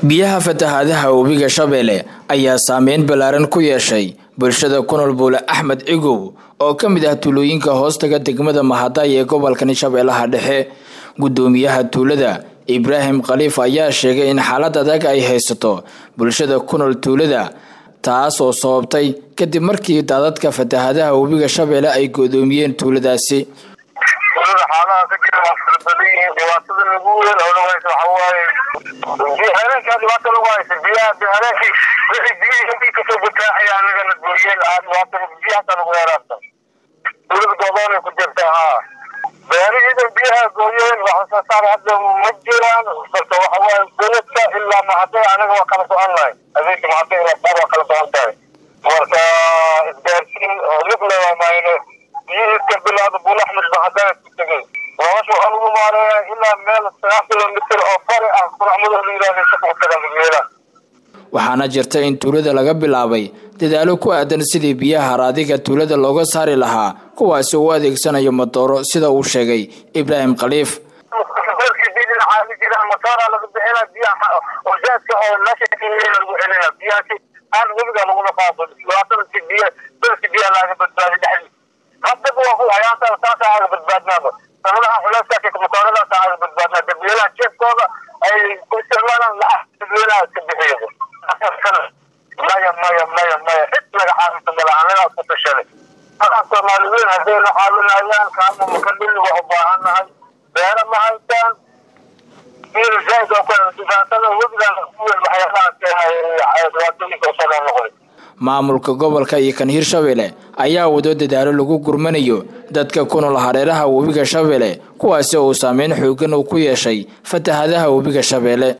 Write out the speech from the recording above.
biyaha fatahaadaha webiga shabeelle ayaa saameyn ballaaran ku yeeshay bulshada ku nool buule axmed cigow oo ka mid ah tuulooyinka hoostaga degmada mahaday ee gobolkan shabeellaha dhexe guddoomiyaha tuulada ibraahim khaliif ayaa sheegay in xaalad adag ay haysato bulshada ku nool tuulada taas oo sababtay kadib markii daadadka fatahaadaha webiga shabeelle ay godoomiyeen tuuladaasi xaalaha ka jira waa fara badan yihiin dhibaatada lagu weyn oo lagu haysa waxa waaye habeenkaa dhibaata lagu haysa biyaha habeenkii wixii biyihii intii kasoo butaaxaya anagana gooyeen dhibaata biyahaasa lagu heeraasta dowlada goodoonay ku jirta haa beerihiidan biyaha gooyeen wax soo saar hadda ma jiraan balse waxa waaye dowladka ilaa mahaday anaga waa kala socon lahay habeenkii mahaday ilaa saar waa kala socon tahay marka isgaarsiin oo lifna waa mayne biyihii ka bilaada buul axmed mahaday ku tegay nolosha waxaa lagu maareeyaa ilaa meel sagaal kilomitir oo fari ah quracmado la yidhahda shaqo taga midweela waxaana jirta in tuulada laga bilaabay dadaalo ku aadan sidii biyaha haraadiga tuulada looga saari lahaa kuwaasi uu adeegsanayo madooro sida uu sheegay ibraahim khaliif matoora laga bixina biyaha ojaaska oo meesha lagu celina biyahaasi aan webiga lagula qaado dhibaatada si biya dadka biyaha laaga badbaadi dhexdi haddaba waa ku hayaanta saasa aaga badbaadnaaba sanadaha culeyskaas matooradaas aaga badbaadnaa dadweynaha jeefkooda ay ku isticmaalaan lacag dadweynaha iska bixiyo maya maya maya maya cid laga xaafisa mala anagaa ku tashanay markaan soomaaliyiin haddayna caawinayaan kaama makadhili waa u baahannahay beera ma haystaan maamulka gobolka iyo kan hirshabelle ayaa wado dadaalo lagu gurmanayo dadka ku nool hareeraha webiga shabeelle kuwaasi uu saameyn xoogan uu ku yeeshay fatahadaha webiga shabeelle